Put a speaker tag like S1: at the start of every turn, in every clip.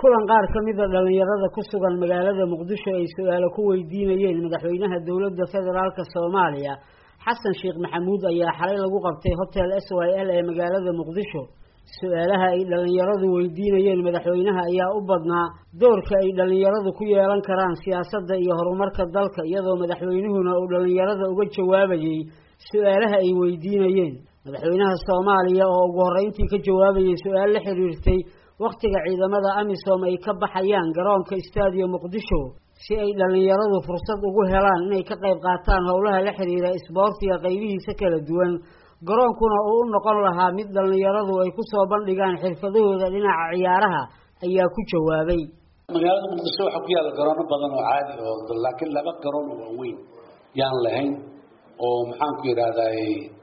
S1: kulan qaar ka mida dhallinyarada ku sugan magaalada muqdisho ay su-aalo ku weydiinayeen madaxweynaha dowladda federaalk soomaaliya xasan sheekh maxamuud ayaa xalay lagu qabtay hotel s y l ee magaalada muqdisho su-aalaha ay dhallinyaradu weydiinayeen madaxweynaha ayaa u badnaa doorka ay dhallinyaradu ku yeelan karaan siyaasadda iyo horumarka dalka iyadoo madaxweynuhuna uu dhallinyarada uga jawaabayey su-aalaha ay weydiinayeen madaxweynaha soomaaliya oo ugu horreyntii ka jawaabayay su-aal la xiriirtay wakhtiga ciidamada amisom ay ka baxayaan garoonka istaadiyo muqdisho si ay dhallinyaradu fursad ugu helaan inay ka qayb qaataan howlaha la xiriira isboortiga qaybihiisa kala duwan garoonkuna uu u noqon lahaa mid dhallinyaradu ay kusoo bandhigaan xirfadahooda dhinaca ciyaaraha ayaa ku jawaabay
S2: magaalada muqdisho waxaa ku yaalla garoono badan oo caadi oo laakiin laba garoon oo waaweyn yaan lahayn oo maxaan ku yidhaahday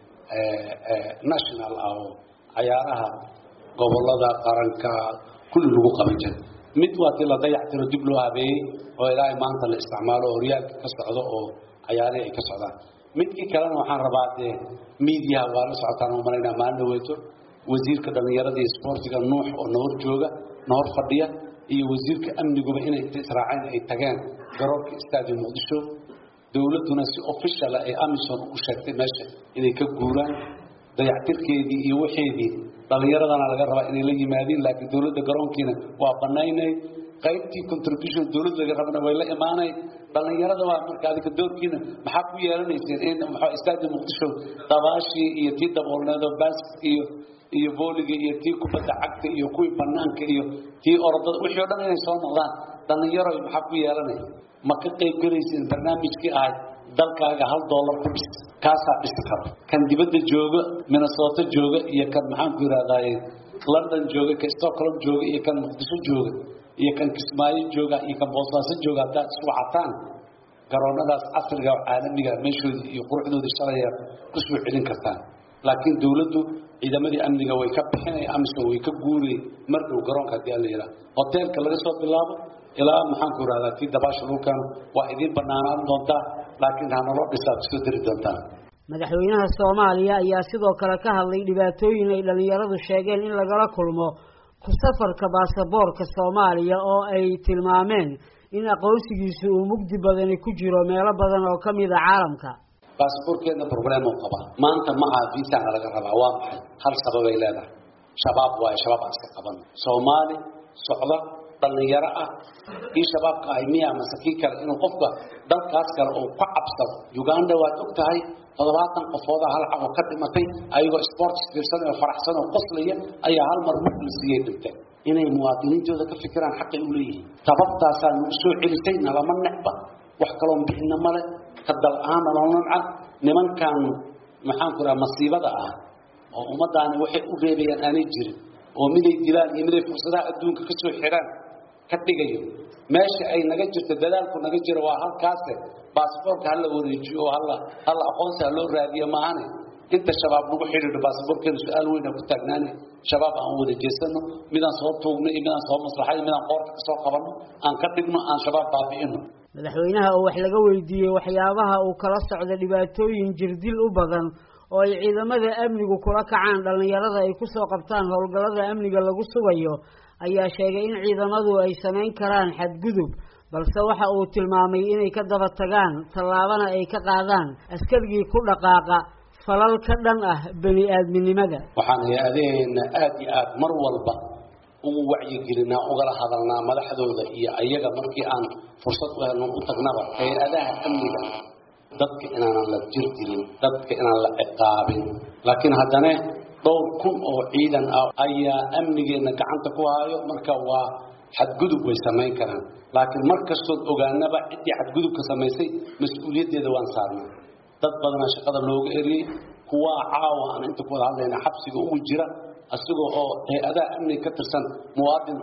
S2: national ah oo cayaaraha gobolada qaranka kulli lagu qaban jiray mid waa tii la dayactiro dib loo habeeyey oo ilaahay maanta la isticmaalo oo horyaalka ka socdo oo cayaarihii ay ka socdaan midkii kalena waxaan rabaa dee miidiyaha waa la socotaan oo malaynaa maalin dhaweyto wasiirka dhallinyarada iyo isboortiga nuux oo nahor jooga nahor fadhiya iyo wasiirka amniguba inay inta israaceen ay tageen garoonka istaadiyo muqdisho dowladduna si officiala ay amison u sheegtay meesha inay ka guuraan dayactirkeedii iyo waxeedii dhallinyaradana laga rabaa inay la yimaadiin laakiin dowladda garoonkiina waa banaynay qaybtii contribution dowladda laga rabana way la imaanay dhallinyarada waa marka adika doorkiina maxaa ku yeelanayseen in maxaa istaadi muqdisho dabaashii iyo tii daboolneedo basket iyo iyo vooliga iyo tii kubadda cagta iyo kuwii banaanka iyo tii orodada wixii o dhan inay soo noqdaan dhallinyaro maxaa ku yeelanay ma ka qayb gelayseen barnaamijkii ahayd dalkaaga hal dollar ku dhis kaasaa dhisi karo kan dibadda jooga minnesota jooga iyo kan maxaan ku yidhahdaye london jooga kan stockholm jooga iyo kan muqdisho jooga iyo kan kismaayo jooga iyo kan boosaaso jooga haddaad isku cataan garoonadaas casriga oo caalamiga meeshoodii iyo quruxdoodii shalaya ku soo celin kartaan laakiin dowladdu ciidamadii amniga way ka bixinay amisom way ka guuray mar dhow garoonka haddii ala yidhaha hoteelka laga soo bilaabo ilaa maxaan ku yidhahdaa tii dabaasha dhulkan waa idiin banaanaan doontaa laakiin hanaloo dhisaa kusoo dari doontaan
S1: madaxweynaha soomaaliya ayaa sidoo kale ka hadlay dhibaatooyin ay dhallinyaradu sheegeen in lagala kulmo ku safarka baasaboorka soomaaliya oo ay tilmaameen in aqoonsigiisu uu mugdi badani ku jiro meelo badan oo ka mid a caalamka
S2: baasaboorkeedna problem uu qabaa maanta ma aha viisana laga rabaa waa maxay hal sababay leedahay shabaab waayo shabaab aan iska qaban soomaali socda dhallinyaro ah kii shabaabka ahay miya mase kii kale inuu qofka dalkaas kale uu ka cabsado uganda waad og tahay toddobaatan qofooda hal cabo ka dhimatay ayagoo sports fiirsan oo faraxsan oo qoslaya ayaa hal mar mug la siiyey dhinteen inay muwaadiniintooda ka fikiraan xaqay u leeyihiin sababtaasaa nagu soo celisay nalama necba wax kaloon bixina male ka dal ahaan naloo namca nimankan maxaan ku dhaha masiibada ah oo ummadaani waxay u reebayaan aanay jirin oo miday dilaan iyo miday fursadaha adduunka ka soo xidhaan ka dhigayo meesha ay naga jirto dadaalku naga jiro waa halkaase baasboorka hala wareejiyo oo hala hala aqoonsi ha loo raadiyo maahane inta shabaab nagu xidhiidho baasboorkeenu su-aal weyna ku taagnaane shabaab aan wada jeesano midaan soo tuugno iyo midaan soo maslaxay midaan qoorta kasoo qabanno aan ka dhigno aan shabaab baabi'ino
S1: madaxweynaha oo wax laga weydiiyey waxyaabaha uu kala socdo dhibaatooyin jirdil u badan oo ay ciidamada amnigu kula kacaan dhallinyarada ay kusoo qabtaan howlgallada amniga lagu sugayo ayaa sheegay in ciidamadu ay samayn karaan xadgudub balse waxa uu tilmaamay inay ka daba tagaan tallaabana ay ka qaadaan askarigii ku dhaqaaqa falal ka dhan ah bani aadminimada
S2: waxaan hay-adaheena aada iyo aada mar walba ugu wacyigelinaa ugala hadalnaa madaxdooda iyo ayaga markii aan fursad u helno u tagnaba hay-adaha amniga dadka inaanan la jir dilin dadka inaan la ciqaabin laakiin haddana dhowr kun oo ciidan ah ayaa amnigeenna gacanta ku haayo marka waa xadgudub way samayn karaan laakiin mar kastood ogaanaba ciddii xadgudubka samaysay mas-uuliyaddeeda waan saarnaa dad badanaa shaqada looga eriyey kuwaa caawa aan inta ku wada hadlayna xabsiga ugu jira isagoo oo hay-adaha amniga ka tirsan muwaadin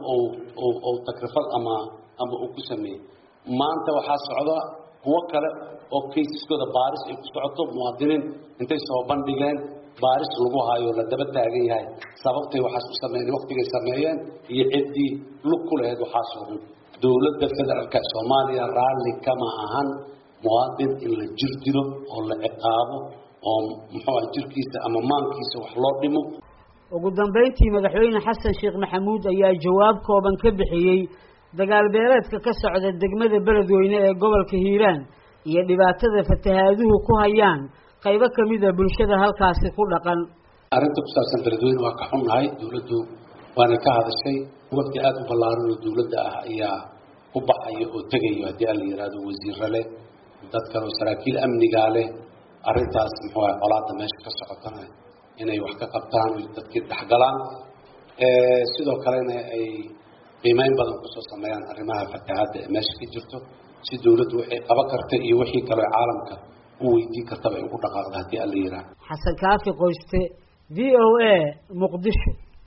S2: oo takrifad ama ama uu ku sameeyey maanta waxaa socda kuwo kale oo kaysaskooda baaris ay ku socoto muwaadiniin intay soo bandhigeen baaris lagu hayo la daba taagan yahay sababtay waxaas u sameeyeen waqtigay sameeyeen iyo ciddii lug ku lahayd waxaasoo dhan dowladda federaalka soomaaliya raalli kama ahan muwaadin in la jir dilo oo la ciqaabo oo muxuu jirkiisa ama maankiisa wax loo dhimo
S1: ugu dambeyntii madaxweyne xasan sheekh maxamuud ayaa jawaab kooban ka bixiyey dagaal beeleedka ka socda degmada beledweyne ee gobolka hiiraan iyo dhibaatada fatahaaduhu ku hayaan qaybo kamida bulshada halkaasi ku dhaqan
S2: arrinta ku saabsan beledweyne waa ka xunnahay dawladdu waana ka hadashay waqti aada u ballaaran oo dawladda ah ayaa u baxaya oo tegayo haddii aan la yihahdo wasiiro leh dad kale oo saraakiil amnigaa leh arrintaas muxuu ahay colaadda meesha ka socotana inay wax ka qabtaan o dadkii dhexgalaan sidoo kalena ay qiimeyn badan kusoo sameeyaan arrimaha fatahaadda ee meesha ka jirto si dawladdu waxay qaban karta iyo wixii kaleo caalamka u weydiin kartaba ay ugu dhaqaaqda haddii aan la yihahdo
S1: xasan kaafi qoyste v o a muqdisho